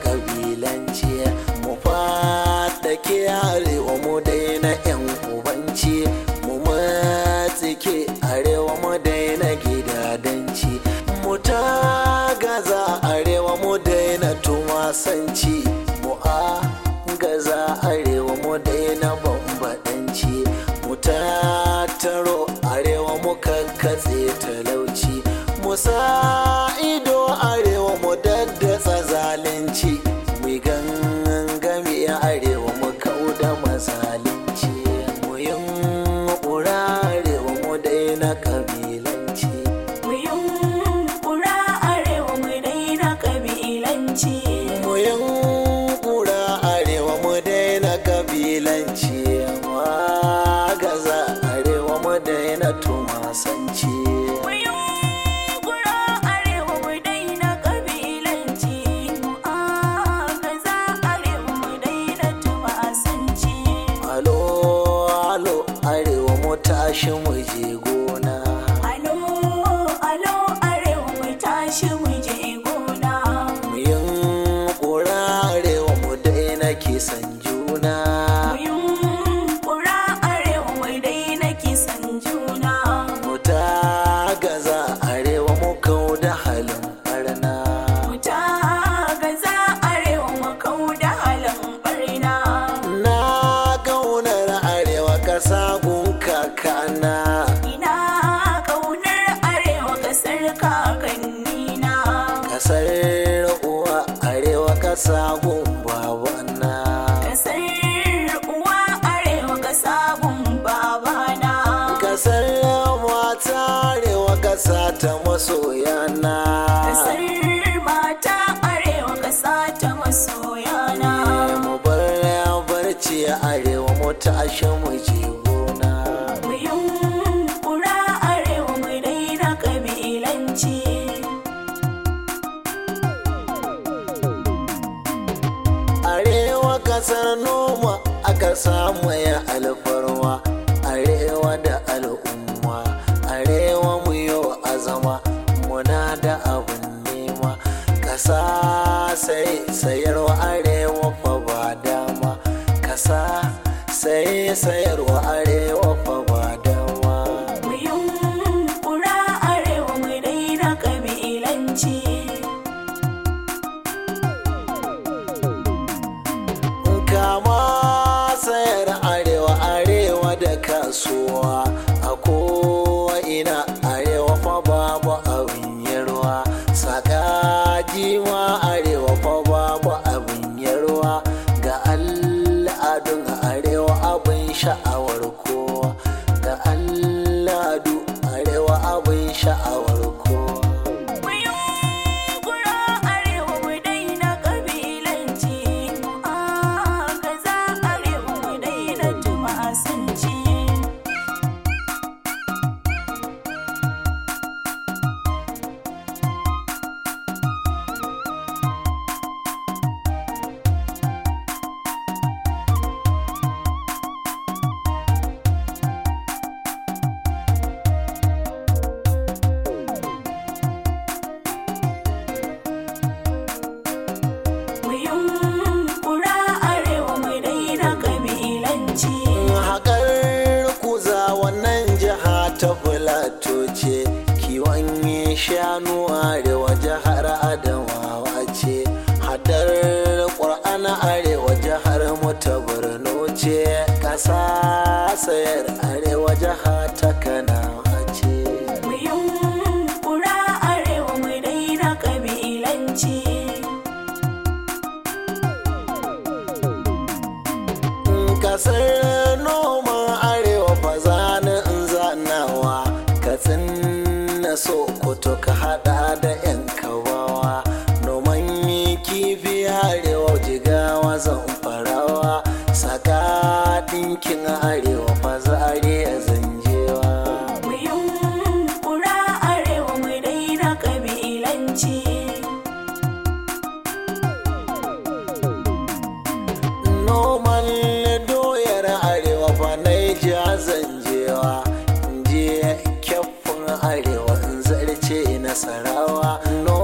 kabilanci mu fadake arewa mu daina yan ubanci mu matsike arewa mu daina gidadanci mu ta gaza arewa mu daina tumasanci mu a gaza arewa mu daina bambadanci mu tattaro arewa mu kakkatse talauci mu sa ido arewa mu daddatsa zalunci mu gangami arewa mu kauda mazalinci mu yin arewa mu daina kabilanci Mu yunkura arewa mu daina kabilanci. mu yin arewa mu daina kabilanci gaza arewa mu daina tumasanci Mu yunkura arewa mu daina kabilanci. Mu agaza arewa mu daina tumasanci. alo alo arewa mu tashi mu je gona Alo, alo arewa mu tashi mu je gona. mu yin arewa mu daina kisan juna Mu yunkura arewa mu daina kisan juna. mu ta gaza arewa mu kau da halin barna Wuta gaza arewa mu kauda halin barna. na gaunar arewa kasa gun kakana Ina ƙaunar arewa ƙasar kakannina. kasar uwa arewa kasa gun babana Ƙasar uwa arewa ƙasa gun babana. kasar mata arewa kasa ta masoyana Ƙasar mata arewa ƙasa ta masoyana. mu bar barci arewa mu tashi mu je gona Mu yunkura arewa mu daina ƙabilanci. arewa kasar noma aka samu ya alfarwa arewa da al'umma arewa mu yau azama muna da abin nema kasa sai sayarwa arewa fa ba dama kasa sai sayarwa arewa fa ba dama Mu yunkura arewa mu daina ƙabilanci. kama sayar arewa arewa da kasuwa a kowa ina arewa fa babu abin yarwa saka jima arewa fa babu abin yarwa ga al'adun arewa abin sha'awar kowa ga al'adu arewa abin sha'awar kowa Mu yunkura arewa mu daina ƙabilanci. Mu agaza arewa mu daina tumasanci. Mu yunkura arewa mu daina ƙabilanci. haƙar kuza wannan jiha ta filato ce kiwon shanu arewa jihar adamawa ce hadar ƙwar'ana arewa jihar mu ta borno ce ƙasa sayar arewa jiha ta kanawa ce Mu yunkura arewa mu daina ƙabilanci. kasar noman arewa fa zani in zanawa katsin na sokoto ka hada da yan kawawa noman kifi arewa jigawa zamfarawa saka dinkin arewa fa zariya zanjewa Mu yunkura arewa mu daina ƙabilanci. noman doyar arewa fa naija zanjewa je kyaftin arewa in zarce nasarawa